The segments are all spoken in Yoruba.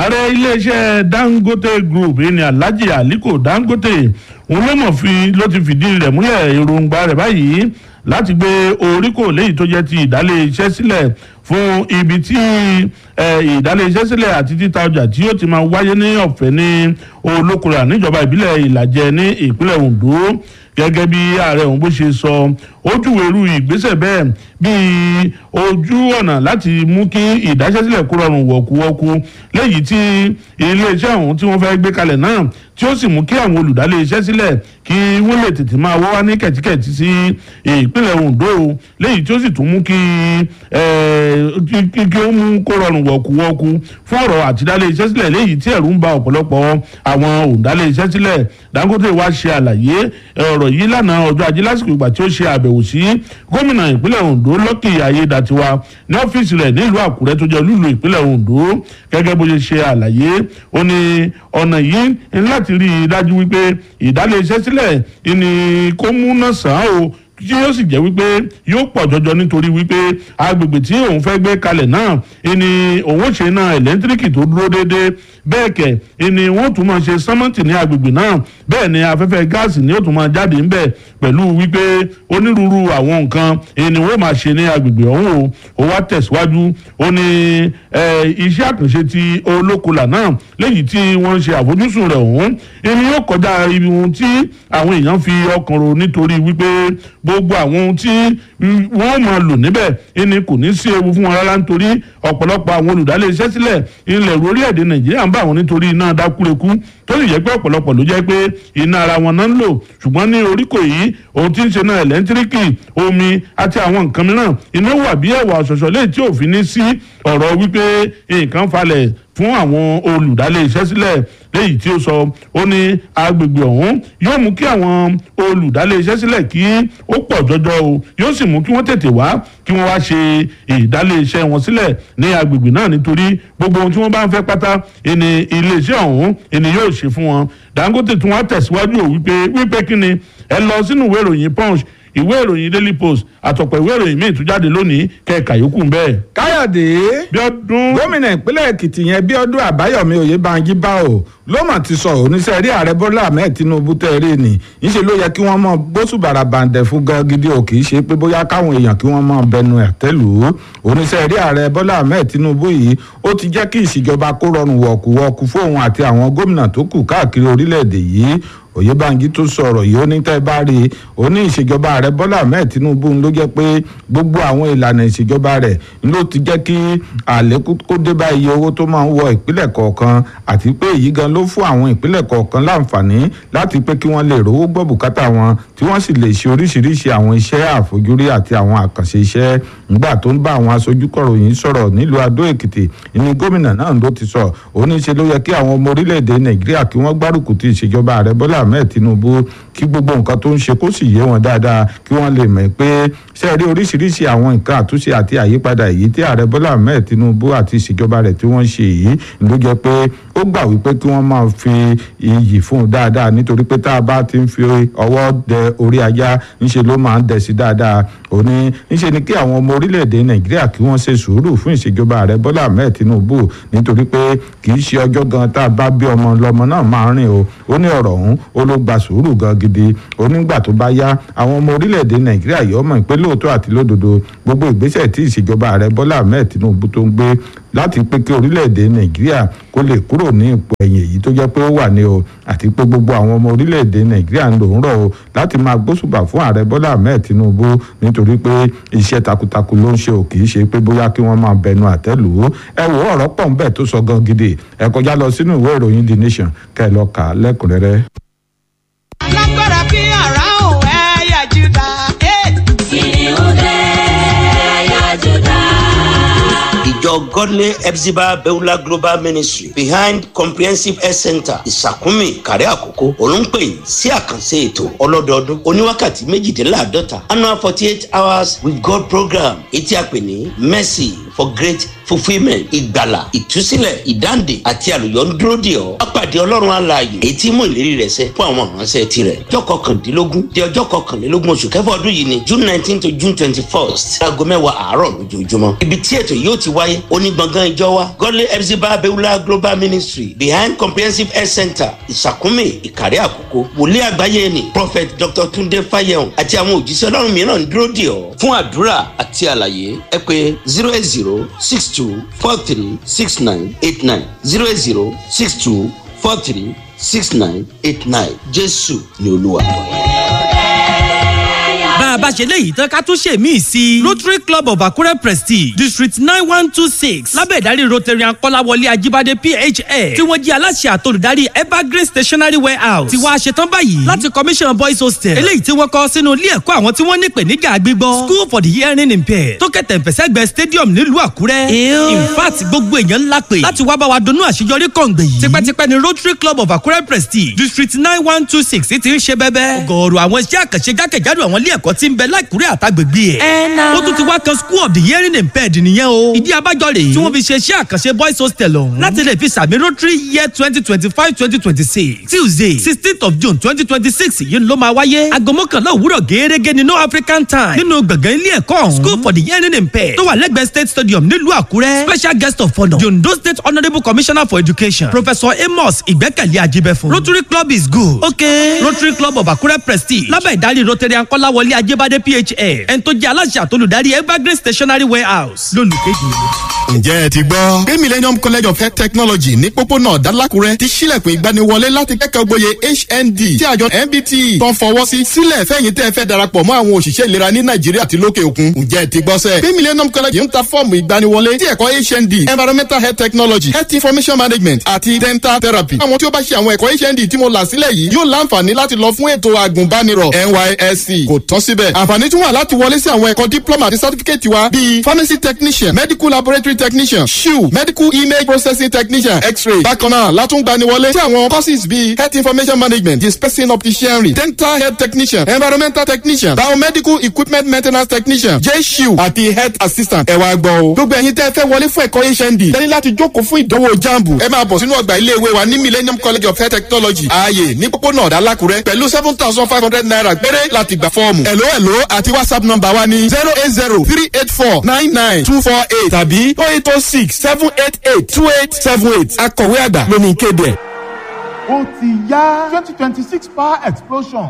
ààrẹ iléeṣẹ́ dangote group ní alhaji aliko dangote òun ló mọ̀ fi ló ti fìdí rẹ̀ múlẹ̀ èròǹgbà rẹ̀ báyìí láti gbé oríkò léyìí tó jẹ́ ti ìdálé iṣẹ́ sílẹ̀ fún ibi tí ìdálé iṣẹ́ sílẹ̀ àti títa ọjà tí yóò ti máa wáyé ní ọ̀fẹ́ ní olókùnrin níjọba ìbílẹ̀ ìlàjẹ ní ìpínlẹ̀ ondo gẹ́gẹ́ bí ààrẹ òun bó ṣe sọ ó júwèrú ìgbésẹ̀ bẹ́ẹ̀ bíi ojú ọ̀nà láti mú kí ìdáṣẹ́sílẹ̀ kó rọrùn wọ̀kúwọ́kú léyìí tí iléeṣẹ́ ọ̀hún tí wọ́n fẹ́ gbé kalẹ̀ náà tí ó sì mú kí àwọn olùdálé iṣẹ́ sílẹ̀ kí wọ́n lè tètè máa wọ́ wá ní kẹ̀tíkẹ̀tí sí ìpínlẹ̀ ondo léyìí tí ó sì tún mú kí kí ó mú kó rọrùn wọ̀kúwọ́kú fún ọ̀rọ̀ àtidálé iṣẹ́ sílẹ̀ léyìí tí ẹ̀rù ń ba ọ̀pọ̀lọpọ̀ àwọn òǹdálé iṣẹ́ sílẹ̀ dangote wá ṣe àlàyé ọ̀rọ̀ yìí lánàá ọjọ́ ajé lásìkò ìgbà tí ó ṣe àbẹ̀wò sí gómìnà ìpínlẹ̀ ondo lọ́kì ayédatiwa ní ọ́fíìsì rẹ̀ nílùú àkúrẹ́ tó jẹ́ olúlu ìpínlẹ̀ ondo gẹ́gẹ́ bó ṣe ṣe àlàyé ó ní ọ̀nà yìí ń láti rí i dájú wípé ìdálé iṣẹ́ sílẹ̀ ni kó múná sàn án o tí yóò sì jẹ́ wípé yóò pọ̀ jọjọ nítorí wípé agbègbè tí òun fẹ́ gbé kalẹ̀ náà ni òun ṣe náà ẹ̀lẹ́ńtíríkì tó dúró déédéé bẹ́ẹ̀ kẹ̀ ni wọ́n tún máa ṣe sánmọ́ǹtì ní agbègbè náà bẹ́ẹ̀ ni afẹ́fẹ́ gáàsì ni ó tún máa jáde ńbẹ̀ pẹ̀lú wípé onírúurú àwọn nǹkan ni wọ́n máa ṣe ní agbègbè ọ̀hún o ó wá tẹ̀síwájú ó ní iṣẹ́ àkànṣe ti olókùlà náà léyìí tí wọ́n ń ṣe àfojúsùn rẹ̀ ọ̀hún ni yóò kọjá ibi ohun tí àwọn èèyàn fi ọkàn ro nítorí wípé gbogbo àwọn ohun tí wọ́n máa lò níbẹ̀ ni kò ní sí ewu fún wọn rárá nítorí ọ̀pọ̀lọpọ̀ àwọn olùdálé iṣẹ́ sílẹ̀ ilẹ̀ orílẹ̀-èdè nàìjíríà ń bá àwọn nítorí iná dákúrekú tó sì jẹ́ pé ọ̀pọ̀lọpọ̀ ló jẹ́ pé iná ara wọn náà ń lò ṣùgbọ́n ní oríkò yìí ohun tí ń ṣe náà ẹ̀lẹ́ńtíríkì omi àti àwọn nǹkan mìíràn iná wà bí ẹ̀wà ọ̀ṣọ̀ṣọ̀ léyìí tí òfin ní sí ọ̀rọ̀ wípé nǹkan falẹ̀ fún àwọn olùdálé iṣẹ́ sílẹ̀ léyìí tí ó sọ ó ní agbègbè ọ̀hún yóò mú kí àwọn olùdálé iṣẹ́ sílẹ̀ kí ó pọ̀ jọjọ o yóò sì mú kí wọ́n tètè wá kí wọ́n wá ṣe ìdálé iṣẹ́ wọn sílẹ̀ ní agbègbè náà nítorí gbogbo ohun tí wọ́n bá ń fẹ́ pátá ẹni iléeṣẹ́ ọ̀hún ẹni yóò ṣe fún wọn dangote tún wá tẹ̀síwájú ò wípé wípé kí ni ẹ lọ sínú ìwé ìròyìn punch ìwé ìròyìn daily post àtọ̀pọ̀ ìwé ìròyìn míì tún jáde lónìí kẹ́ẹ̀ka yòókù ń bẹ́ẹ̀. káyọ̀dé bíọ́dún. gómìnà ìpínlẹ̀ èkìtì yẹn bíọ́dún àbáyọ̀mí oyèbánjí bá o ló mà ti sọ oníṣẹ́ rí ààrẹ bọ́lá ahmed tinubu tẹ́ẹ̀rí ni níṣẹ́ ló yẹ kí wọ́n mọ gbósùbàrà bàǹdẹ̀ fún gan gidi o kì í ṣe pé bóyá káwọn èèyàn kí wọ́n mọ bẹnu ẹ̀ tẹ́lù oníṣẹ́ rí ààrẹ bọ́lá ahmed tinubu yìí ó ti jẹ́ kí ìṣèjọba kó rọrùn wọ̀kùwọ̀kù fóun àti àwọn gómìnà tó kù káàkiri orílẹ̀-èdè yìí oyèbánjí tó sọ̀rọ̀ yìí ó ní tẹ́ bá rí i ó ní ìṣèjọba ààrẹ bọ́lá ahmed tinubu ló jẹ́ pé gbogbo àwọn ìlànà ìṣèjọba rẹ̀ ló ti jẹ́ kí àlékún kó dé bá iye owó tó máa ń wọ ìpínlẹ̀ kọ̀ọ̀kan àti pé èyí gan ló fún àwọn ìpínlẹ̀ kọ̀ọ̀kan láǹfààní láti pé kí wọ́n lè rówó gbọ́ bùkátà wọn tí wọ́n sì lè ṣe oríṣiríṣi àwọn iṣẹ́ àfojúrí àti àwọn àkànṣe iṣẹ́ nígbà tó ń bá àwọn aṣojú kọ̀ròyìn sọ̀rọ̀ nílùú adó èkìtì ní gómìnà náà ló ti sọ ó ní ṣe ló yẹ kí àwọn ọmọ orílẹ̀-èdè nàìjíríà kí wọ́n gbárùkù ti ìṣèjọba ààrẹ bọ́lá ahmed tinubu kí gbogbo nǹkan tó ń ṣe kó sì yé wọn dáadáa kí wọ́n lè mọ̀ pé ṣe rí oríṣiríṣi àwọn nǹkan àtúnṣe àti àyípadà èyí tí ààrẹ bọ́lá ahmed tinubu àti ìṣèjọba rẹ̀ tí wọ́n ṣe yìí ló jẹ́ pé ó gbà wípé kí wọ́n máa fi iyì fún un dáadáa nítorí pé tá a bá ti ń fi ọwọ́ dẹ orí ajá ńṣe ló máa ń dẹ̀ sí dáadáa òní ńṣe ni kí àwọn ọmọ orílẹ̀-èdè nàìjíríà kí wọ́n ṣe sùúrù fún ìṣèjọba ààrẹ bọ́lá ahmed tinubu nítorí pé kì í ṣe ọjọ́ gan tá a bá bí ọmọ lọmọ náà máa rìn o ó ní ọ̀rọ̀ ọ̀hún ó ló gba sùúrù gan gidi onígbà tó bá yá àwọn ọmọ orílẹ̀-èdè nàìjíríà yìí ọmọ ìpè lóòótọ́ àti lódodo gbogbo ìgbésẹ̀ tí ìṣèjọba ààrẹ bọ́lá ahmed tinubu tó ń gbé láti pé kí orílẹ̀-èdè nàìjíríà kó lè kúrò ní ipò ẹ̀yìn èyí tó jẹ́ pé ó wà ní o àti pé gbogbo àwọn ọmọ orílẹ̀-èdè nàìjíríà ń lò ń rọ̀ o láti máa gbósùbà fún ààrẹ bọ́lá ahmed tinubu nítorí pé iṣẹ́ takuntakun ló ń ṣe ò kì í ṣe pé bóyá kí wọ́n máa bẹnu àtẹ́lù ú ẹ wò ọ̀rọ̀ pọ̀ ń bẹ̀ tó sọ gan gidi ẹ kọjá lọ sínú ìwé ìròyìn the nation kẹ́ ẹ lọ kà á lẹ́kùnrẹ́rẹ́. alágbára bí àrá ò ẹ̀yà júdà. kìnìún dé ẹ̀yà júdà. ìjọ godly epsiba beulah global ministry behind comprehensive health center ìsàkúnmí kàrẹ́ àkókò olùpẹ̀yìn sí àkànṣe ètò ọlọ́dọọdún oníwákàtí méjìdínláàdọ́ta annual forty eight hours with god program etí àpè ní mercy for great fulfilment ìgbàlà ìtúsílẹ̀ ìdáǹdè àti àlùyọ ń dúró dè ọ́ apàdé ọlọ́run alààyè èyí tí mú ìlérí rẹ̀ ṣẹ fún àwọn ìránṣẹ́ tirẹ̀ ọjọ́ kọkàndínlógún di ọjọ́ kọkànlélógún oṣù kẹfà ọdún yìí ni june nineteen to june twenty first aago mẹ́wàá àárọ̀ lójoojúmọ́ ibi tí ètò yóò ti wáyé onígbọ̀ngàn ìjọ wa godly epsiba bewula global ministry behind comprehensive health center ìsàkúnmí ìkàrẹ́ àkókò wòlíì àgbáyé ni prophet dr tunde fayehun àti àwọn òjíṣẹ́ ọlọ́run mìíràn ń dúró dè ọ́ fún àdúrà àti àlàyé ẹ pé zero eight zero six two four three six nine eight nine zero eight zero six two four three six nine eight nine jésù ni olúwa. bá a bá ṣe léyìí tán ká tún ṣe míì sí i. rotary club of akure prestige district nine one two six lábẹ́ ìdarí rotarian kọ́láwọlé ajíbádé phf tí wọ́n jí aláṣẹ àtolùdarí evergreen stationery warehouse ti wá ṣetán báyìí láti commission boys hostel eléyìí tí wọ́n kọ́ sínú ilé ẹ̀kọ́ àwọn tí wọ́n ní ìpèníjà gbígbọ́ school for the hearing impaired tó kẹ̀tẹ̀ ìfẹsẹ̀gbẹ́ stadium nílùú àkúrẹ́ in fact gbogbo èèyàn ńlá pè láti wá bá wa dunnú àṣeyọrí kọ̀ǹgbẹ̀ yìí tipẹ́tipẹ́ ni rotary club of akure prestige district nine one two six ti ń ṣe bẹ́bẹ́ ọgọ́rùú àwọn iṣẹ́ àkànṣe jákèjádò àwọn ilé ẹ̀kọ́ tí ń bẹ láìkúrẹ́ àtàgbègbè ẹ̀. ó tún ti wá kan school of the hearing impaired nìyẹn o. ìdí abájọ rèé tí wọ́n fi ṣe iṣẹ́ àkànṣe boys hostel ọ̀hún. láti lè fi sàmì rotary year twenty twenty five twenty twenty six tuesday sixteenth of june twenty twenty six yìí ló máa wáyé. aago mọ́kànlá òwúrọ̀ gẹ́gẹ́ ní no african time nínú gbọ̀ngàn ilé ẹ̀kọ́ ọ̀hún. school for the hearing impaired tó wà lẹ́gbẹ̀ẹ́ state stadium nílùú àkúrẹ́. special guest of honour the ondo state honourable commissioner for education professor amos ìgbẹ́kẹ̀lé ajibẹ̀fún. rotary club is good. okay rotary club of akure prestige lábẹ́ ìdarí rotarian kọ́láwọlé ajébádé phf ẹni tó jẹ́ aláṣẹ àtolùdarí evergreen stationery warehouse lólùkéjì. ǹjẹ́ ẹ ti gbọ́ pé millennium college of health technology ní pópónà dálákùrẹ́ ti sílẹ̀kùn ìgbaniwọlé láti kẹ́kọ̀ọ́ gboyè hnd tí àjọ nbt tó ń fọwọ́ sí sílẹ̀ fẹ́yìn tẹ́ ẹ fẹ́ darapọ̀ mọ́ àwọn òṣìṣẹ́ ìlera ní nàìjíríà àti lókè òkun ǹjẹ́ ẹ ti gbọ́ sẹ́ pé millennium college ń ta fọ́ọ̀mù ìgbaniwọlé tí ẹ̀kọ́ hnd environmental health technology health information management àti dental therapy àwọn tí ó bá ṣe àwọn ẹ̀kọ́ hnd tí mo là sílẹ̀ yìí yóò láǹfààní láti lọ fún ètò àgùnbánirọ̀ nysc kò tán síbẹ̀ àǹfààní tún wà láti wọlé sí àwọn ẹ̀kọ́ diploma àti certificate wa bíi pharmacy technician medical laboratory technician shiu medical image processing technician x-ray bákan náà látúngbani wọlé sí àwọn courses bíi health information management dispensing opticianry dental health technician environmental technician biomedical equipment maintenance technician j-shiu àti health assistant ẹ wá gbọ́ o gbogbo ẹ̀yin tẹ́ ẹ fẹ́ wọlé fún ẹ̀kọ́ hnd tẹ́lẹ̀ láti jókòó fún ìdánwò jambu ẹ máa bọ̀ sínú ọgbà iléèwé wa ní millennium college of health technology ààyè ní pópónà ọ̀dàlákùrẹ́ pẹ̀lú seven thousand five hundred naira péré láti gbà fọ́ọ̀mù ẹ̀ló ẹ̀ló àti whatsapp number wa ní zero eight zero three eight four nine nine two four eight tàbí oh eight oh six seven eight eight two eight seven eight akọ̀wé àgbà lóní kéde ẹ̀. ó ti yá twenty twenty six power explosion.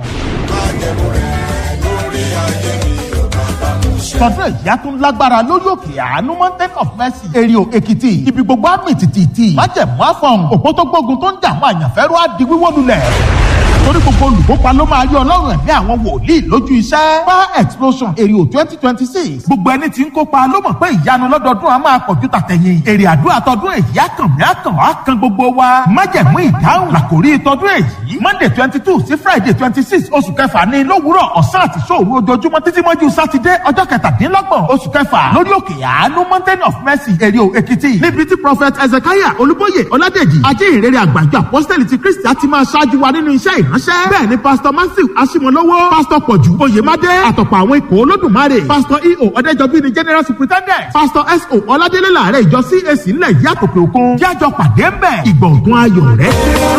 tọdún ìyá tún lágbára lórí òkè àánú mountain of mercy èrìò èkìtì ibi gbogbo àmì tìtìtì májẹ̀mú àfọ̀n òpó tó gbógun tó ń jà àwọn àyànfẹ́rú á di wíwó lulẹ̀ torí gbogbo olùkópa ló máa rí ọlọ́run ẹ̀mí àwọn wòlíì lójú iṣẹ́. power explosion èrè twenty twenty six gbogbo ẹni tí ń kópa ló mọ̀ pé ìyanu lọ́dọọdún a máa pọ̀jù tàtẹ̀yìn èrè àdúrà tọdún èyí àkànmí àkàn á kan gbogbo wa májẹ̀mú ìdáhùn làkòrí tọdún èyí monday twenty two sí friday twenty six oṣù kẹfà ní lówùúrọ̀ ọ̀sán àti sóòru ojoojúmọ́ títí mọ́jú sátidé ọjọ́ kẹtàdínlọ́gbọ̀n oṣù kẹfà lórí òkè àánú mountain of mercy èrè èkìtì níbi tí prophet ezekiah olúbóyè ọládèjì ajé ìrere àgbàjọ apostoli ti kristi á ti máa ṣáájú wa nínú iṣẹ́ ìránṣẹ́ bẹ́ẹ̀ ni pastor matthew asimolowo pastor pọ̀jù oyèmádé àtọ̀pọ̀ àwọn ikọ̀ olódùmarè pastor eo ọ̀dẹ́jọbí ni general superintendent pastor so ọládélé làárẹ̀ ìjọ cac ńlẹ̀ yìí àtòkè òkun jájọ pàdé ń bẹ̀ ìgbọ̀ngàn ayọ̀ rẹ̀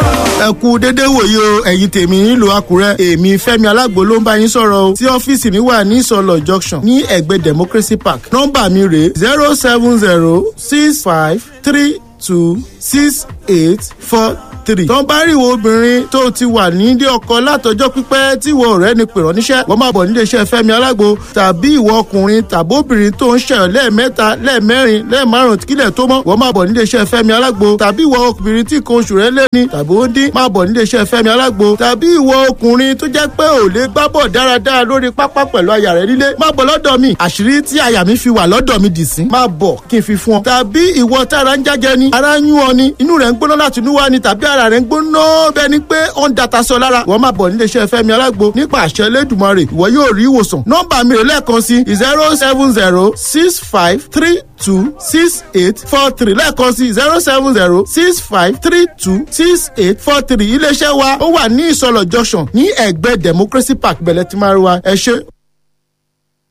ẹ kú dédé wòye o ẹ̀yin tèmi nílùú àkúrẹ́ èmi fẹ́mi alágbo ló ń bá yín sọ̀rọ̀ o tí ọ́fíìsì mi wà ní ìsọlọ̀ junction ní ẹ̀gbẹ́ democracy park nọ́mbà mi rè zero seven zero six five three two six eight four three. tó ń bá rí ìwọ obìnrin tó ti wà nílé ọkọ látọjọ́ pípẹ́ tí ìwọ ọ̀rẹ́ ni pèrọ níṣẹ́ wọ́n máa bọ̀ nílé iṣẹ́ fẹ́mi alágbo tàbí ìwọ ọkùnrin tàbí obìnrin tó ń ṣẹyọ lẹ́ẹ̀mẹ́ta lẹ́ẹ̀mẹ́rin lẹ́ẹ̀márùn kílẹ̀ tó mọ́ wọ́n máa bọ̀ nílé iṣẹ́ fẹ́mi alágbo tàbí ìwọ obìnrin tí nǹkan oṣù rẹ̀ lé ní tàbí ó dín máa bọ̀ nílé iṣẹ́ fẹ́mi alágbo tàbí ìwọ ọkùnrin tó jẹ́ pé ò lè gbá bọ̀ dáradára lórí pápá pẹ̀lú aya rẹ̀ nílé máa bọ̀ lọ́dọ̀ mi àṣírí tí aya mi fi wà lọ́dọ̀ mi dì sí máa bọ̀ kí n fi fún ọ tàbí ìwọ tára ń jájẹ ni ara ń yún ọ ni inú rẹ̀ ń gbóná láti inú wá ni tàbí ara rẹ̀ ń gbóná bẹ́ẹ̀ ni pé ó ń data sọ lára wọ́n máa bọ̀ nílé iṣẹ́ fẹ́mi alágbo nípa àṣẹ elédùnmarè ìwọ yóò rí ìwòsàn nọ́mbà mi rè lẹ́ẹ̀kan sí zero seven zero six five three two six eight four three lẹ́ẹ̀kan sí zero seven zero six five three two six eight four three iléeṣẹ́ wa ó wà ní ìsọlọ̀ junction ní ẹ̀gbẹ́ democracy park bẹ̀lẹ̀ tí máa rí wa ẹ ṣe.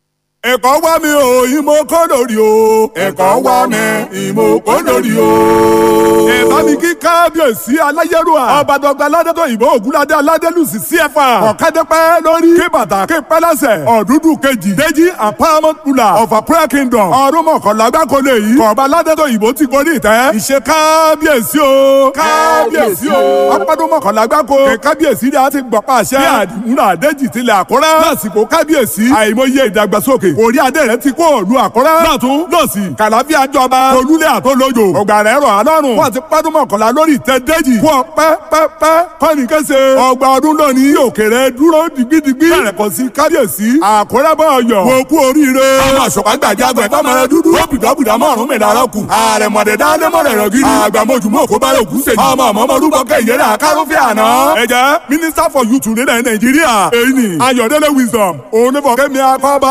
ẹ̀kọ́ wá mi o ìmọ̀ kọ́ lórí o ẹ̀kọ́ wá mi ìmọ̀ kọ́ lórí o. ẹ bá mi kí kábíyèsí aláyélúwà ọbàdàgbà aládẹ́tọ̀ ìbò ògúnládé aládélùsì cfa ọ̀kadẹ́pẹ́ lórí kí bàtà kí pẹ́lẹ́sẹ̀ ọ̀dúndún kejì déjì and paramount ruler of a prayer kingdom ọdún mọ̀kànlá gbáko lè yí kọ̀ọ̀bá aládẹ́tọ̀ ìbò ti gorí ìtẹ́ ìṣe kábíyèsí o kábíyèsí o ọpọ́dún mọ̀kànlá gbáko kẹ kábíyèsí ni a ti gbọ̀pá àṣẹ bí àdìmúlà adéjì tilẹ̀ àkọ́rẹ́ lásìkò kábíyèsí àìmọye ìdàgbàsókè orí adé rẹ ti kó òlu àkọ́rẹ́ lọ́tún lọ́sì kàlàfíà jọba olúlé àtọ́lójò ọgbà rẹ̀ rọ̀ alọ́run wọ́n ti pọ́dún mọ̀kànlá lórí ìtẹ́ déjì fún ọ pẹ́pẹ́pẹ́ kọ́ni kése ọgbà ọdún lónìí òkèrè dúró digbidigbi bẹ̀rẹ̀ kọ́ sí kábíyèsí àkọ́rẹ́ bọ̀ ọ̀yọ́ wo kú oríire ọmọ àṣọpá gbàjágbẹ̀ fọmọrẹ dúdú ó bìdọ́bìdọ́ mọ́rùn mi lára kù ààrẹ mọ̀dẹ̀ dáadé mọ̀rẹ̀ rẹ̀ gidi àgbàmọ̀jùmọ̀ kó bá yòókù sèjì ọmọ ọmọ ọmọdúnbọ̀ kẹ́yẹrẹ àkárọ́fẹ́ àná ẹ jẹ́ minister for youth nílẹ̀ nàìjíríà èyí ni ayọ̀dẹ́lẹ̀ wisdom òun ní fọ̀kẹ́mi akọ́bá